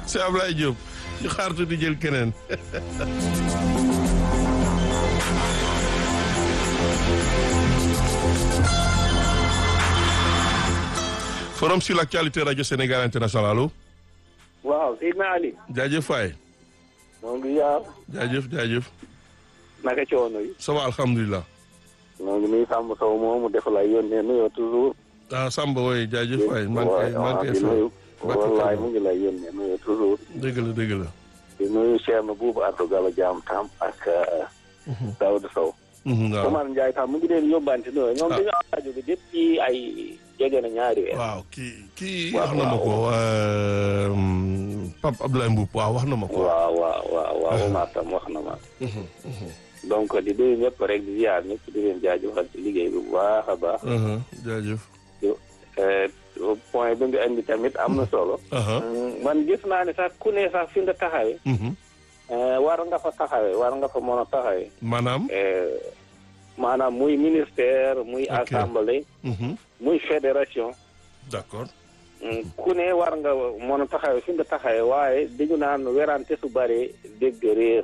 c'est Ablaye Diop ñu xaar tuuti jël keneen. forum sur l'actualité radio Sénégal international allo. waaw Seydina Ali. jaajëf Faye. moo ngi yaar. jaajëf jaajëf. naka coono yi. ça va alhamdulilah. moo ngi nuyu Samba Sow moomu def la yónnee nuyoo toujours. ah Samba woy jaajëf Faye. man kay man kay di nuyu. wallaay mu ngi lay yónnee nuyoo toujours. dëgg la dëgg la. di nuyu Thierno Boubou Ardo Gallo Diam Tam ak Daouda Sow. waaw Omar Ndiaye tam mu ngi leen yóbbante nuyoo ñoom dañoo am rajo bi depuis ay jege na ñaari weer. waaw kii kii waaw wax na ma ko Pape Abdoulaye Mboup waaw wax na ma ko. waaw waaw waaw waaw Omar tam wax na ma. donc di nuyu ñëpp rek di ziar ñëpp di leen jaajëfal ci liggéey bi bu baax a baax. jaajëf. point bi nga indi tamit am na solo. man gis naa ne sax ku ne sax fi nga taxawee. war nga fa taxawee war nga fa mën a taxawee. maanaam. maanaam muy ministère muy Ok. assemblée. muy fédération. d'accord. ku ne war nga mën a taxawee fi nga taxawee waaye dañu naan werante su bëree dégg réer.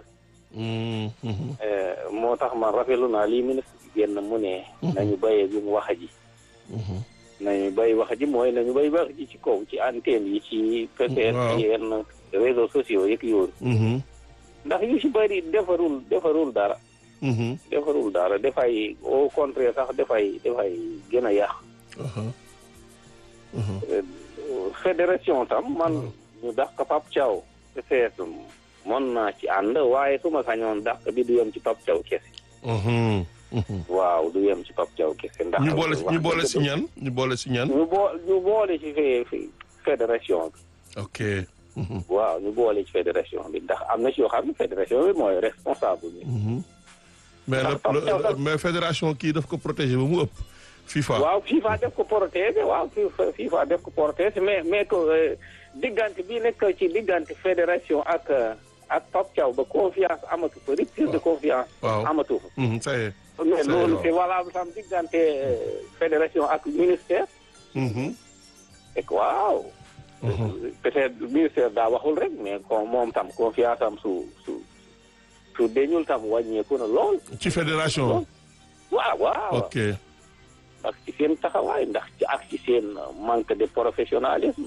moo tax man rafetlu naa lii ministre bi génn mu ne. nañu bàyyee bi mu wax ji. nañu bay wax ji mooy nañu bay wax ji ci kaw ci antenne yi ci peut-être Waaw. yenn réseaux sociaux yeeg yooyu ndax yu ci bëri defarul defarul dara defarul dara dafay au contraire sax dafay dafay gën a yàq fédération tam man ñu dàq Pape Thiaw peut-être mën naa ci ànd waaye su ma sañoon dàq bi du yem ci Pape Thiaw kese waaw du yem ci Pape Thiaw kese ndax ñu boole wax ñu boole dëgg si ñan ñu boole si ñan. ñu boo ñu boole ci fé- fé- fédération bi ok. waaw ñu boole ci fédération bi ndax am na ci yoo xam ne fédération bi mooy responsable bi mais Ndax Pape Thiaw le- sax- mais fédération kii daf ko protéger ba mu ëpp. FIFA waaw FIFA def ko protéger waaw FIFA FIFA def ko protéger mais mais que euh, diggante bi nekk ci diggante fédération ak euh, ak Pape Thiaw ba confiance amatu fa rupture de confiance waaw. amatu fa Mhm, ça y est. mais C'est loolu waaw. c'est valable tam diggante euh, fédération ak ministère Mhm, et que waaw peut-être ministère daa waxul rek mais comme moom tam confiance am su su su deñul tam wàññeeku na lool ci fédération. waaw waaw ok. ak ci seen taxawaay ndax ci ak ci seen manque de professionnalisme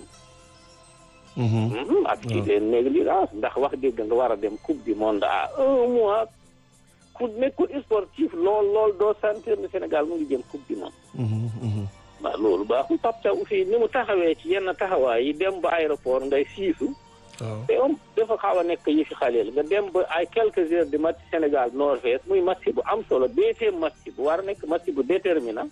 Mhm, Mhm, ak ci seen négligence ndax wax dëgg nga war a dem coupe du monde à un mois ku nekkul sportif lool lool doo sentir ne Sénégal mu ngi jëm coupe du monde mhm, mhm. waaw loolu baaxul Pape Thiaw aussi ni mu taxawee ci yenn taxawaay yi dem ba aéroport ngay siisu waaw. te am dafa xaw a nekk yi fi xaleel nga dem ba ay quelques heures de match Sénégal Norvège muy match bu am solo deuxième match bu war a nekk match bu déterminant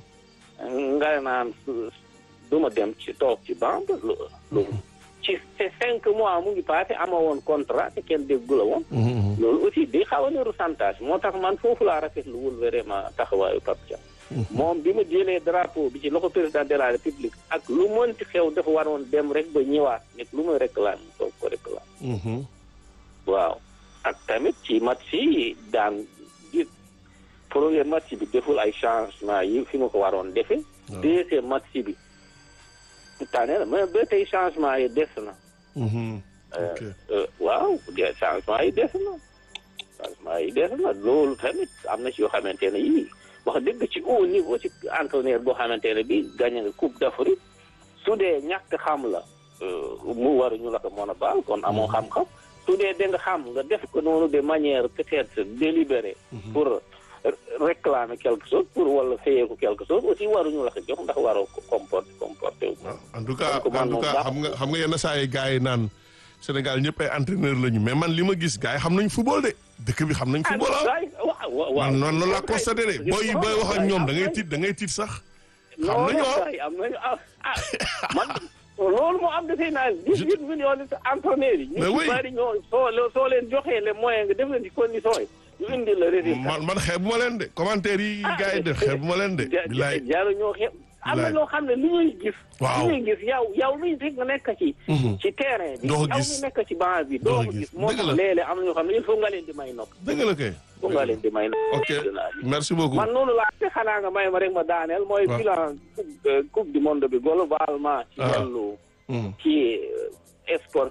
Mhm, nga naan su- du ma dem ci toog ci banc lu lu ci te cinq mois mu ngi passé ama woon contrat te kenn déggu la woon mhm, mhm. loolu aussi di xaw a niru chantage moo tax man foofu laa rafetlu wul vraiment taxawaayu Pape Thiaw moom bi mu jëlee drapeau bi ci loxo président de la république ak lu mënti xew dafa waroon dem rek ba ñëwaat nekk lu muy réclame toog ko réclame Mhm, waaw ak tamit ci match yi daan di premier match bi deful ay changement yi fi mu ko waroon defee waaw. deuxième match bi tane na mais ba tey changement yi des na mhm. ok. Euh, waaw de changement yi des na changement yi des na loolu tamit am na ci yoo xamante ne yii wax dëgg ci haut niveau ci entraîneur boo xamante ne bi gagné nga coupe d'Afrique su dee ñàkk xam la euh, mu waruñu la ko mën a baal kon amoo xam-xam su dee da nga xam nga def ko noonu de manière peut-être délibérée pour r- réclamer quelque chose pour wala fayeeku quelque chose aussi waruñu la ko jox ndax waroo ko comporter comporter wu waaw en tout cas Donc, en man tout moom cas baax- xam nga xam nga yenn saa yi gars yi naan Sénégal ñëpp ay entraîneur lañu mais man li ma gis gars yi xam nañ football de dëkk bi xam nañ football ah. waaw waaw waaw man noonu loolu laa constaté de booy booy wax ak ñoom da ngay tiit da ngay tiit sax. xam non nañu non ah. kay am nañu ah ah man loolu moo am dafay naa dix-huit millions de entraîneurs yi. Mais ñu oui. ci bari ñoo soo leen soo leen joxee les moyens nga def leen ci conditions yi ñu indi la résultat. man man xeebu ma leen de commentaire yi gars yi def xeebu ma leen de. ja bilaay jaaru ñoo xeeb am na Bilaay. loo xam ne li ñuy gis. Waaw. li ñuy gis yow yow luy rek nga nekk ci. Mhm. ci terrain bi. Doo ko yow gis. mi nekk ci banc bi Doo doo ko ko gis. gis. moo Dëgg tax la. léeg-léeg am na ñoo xam ne il faut nga leen di may nopp. dëgg la kay. il faut nga leen di may nopp. ok merci beaucoup. man noonu laa te xanaa nga may ma rek ma daaneel mooy Waaw. bilan coupe euh, coupe du monde bi globalement ci Ah. wàllu Mhm. ci euh, sport